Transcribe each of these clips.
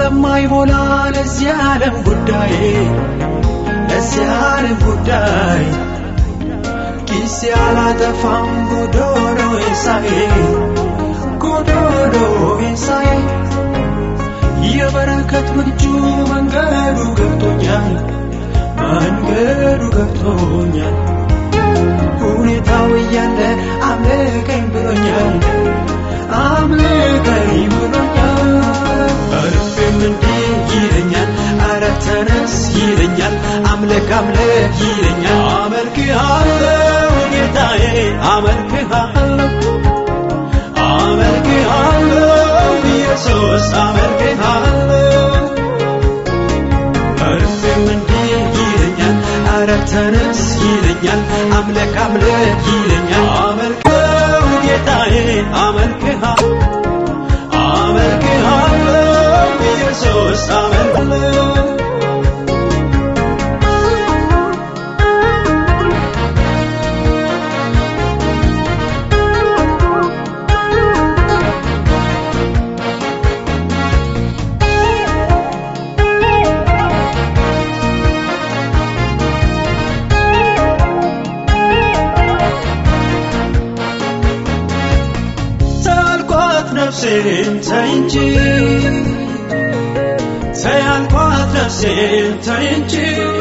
ስለማይሞላ ለዚህ ዓለም ጉዳይ ለዚህ ዓለም ጉዳይ ጊዜ አላጠፋም ጎዶሎ ኤሳዬ ጎዶሎ ኤሳዬ የበረከት ምንጩ መንገዱ ገብቶኛል መንገዱ ገብቶኛል ሁኔታው እያለ አምልከኝ ብሎኛል አምልከኝ ብሎኛል እርፌም እንዲህ ይለኛል አረ ተነስ ይለኛል አምልክ አምልክ ይለኛል አመልክሃለሁ ጌታዬ አመልክሃለሁ አመልክሃለሁ ኢየሱስ አመልክሃለሁ እርፌም እንዲህ ይለኛል አረ ተነስ ይለኛል አምልክ አምልክ ይለኛል አመልክሃለሁ ጌታዬ አመልክሃለሁ አመልክሃለሁ ኢየሱስ አመልክሃለሁ ታልኳት ነፍሴን ተይ እንጂ ተይ አልኳት ነፍሴን ተይ እንጂ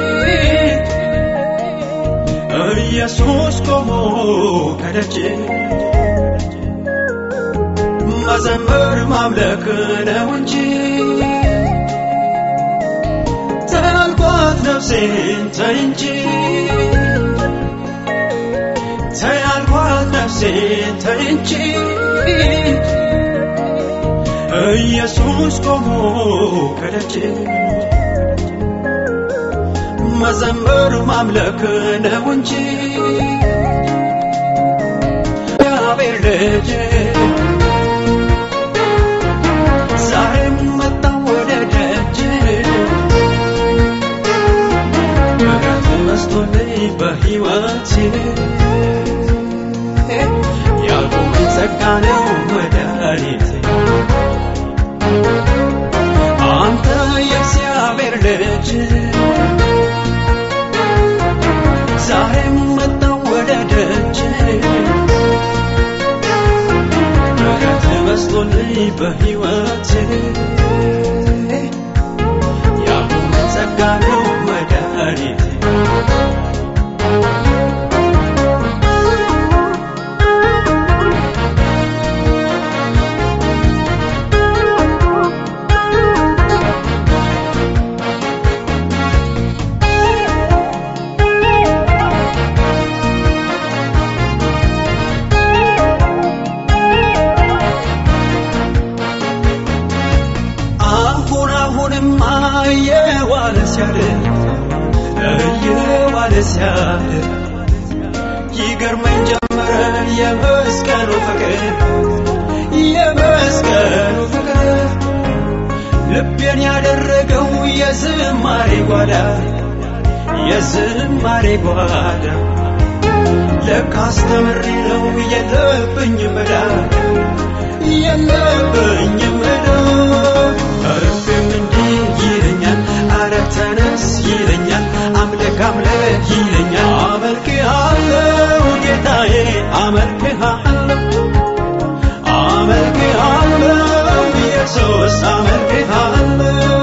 ኢየሱስ ቆሞ ከደጅ መዘመር ማምለክ ነው እንጂ ተይ አልኳት ነፍሴን ተይ እንጂ ተይ አልኳት ነፍሴን ተይ እንጂ ኢየሱስ ቆሞ ከደጅ መዘመር ማምለክ ነው እንጂ እግዚአብሔር ልጅ ዛሬም መጣሁ ወደ ደጅ ምሕረት መስቶልኝ በሕይወቴ ያቆመኝ ጸጋ ነው መድኃኒቴ አንተ የእግዚአብሔር ልጅ ዛሬም መጣሁ ወደ ደጅ ምሕረት በዝቶልኝ በሕይወቴ ያቆመኝ ጸጋ ነው መድኃኒቴ አሁን አሁንማ እየዋለ ሲያድር እየዋለ ሲያድር ይገርመኝ ጀመረ የመስቀሉ ፍቅር የመስቀሉ ፍቅር ልቤን ያደረገው የዝማሬ ጓዳ የዝማሬ ጓዳ ለካስ ተምሬ ነው የለብኝም ዕዳ የለብኝም ዕዳ እርፌም እንዲህ ይለኛል አረ ተነስ ይለኛል አምልክ አምልክ ይለኛል አመልክሃለሁ ጌታዬ አመልክሃለሁ አመልክሃለሁ ኢየሱስ አመልክሃለሁ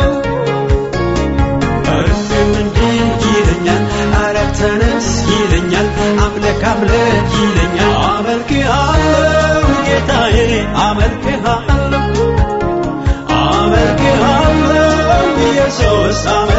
እርፌም እንዲህ ይለኛል አረ ተነስ ይለኛል አምልክ አምልክ ይለኛል አመልክሃለሁ ጌታዬ አመልክሃለሁ አመልክሃለሁ ኢየሱስ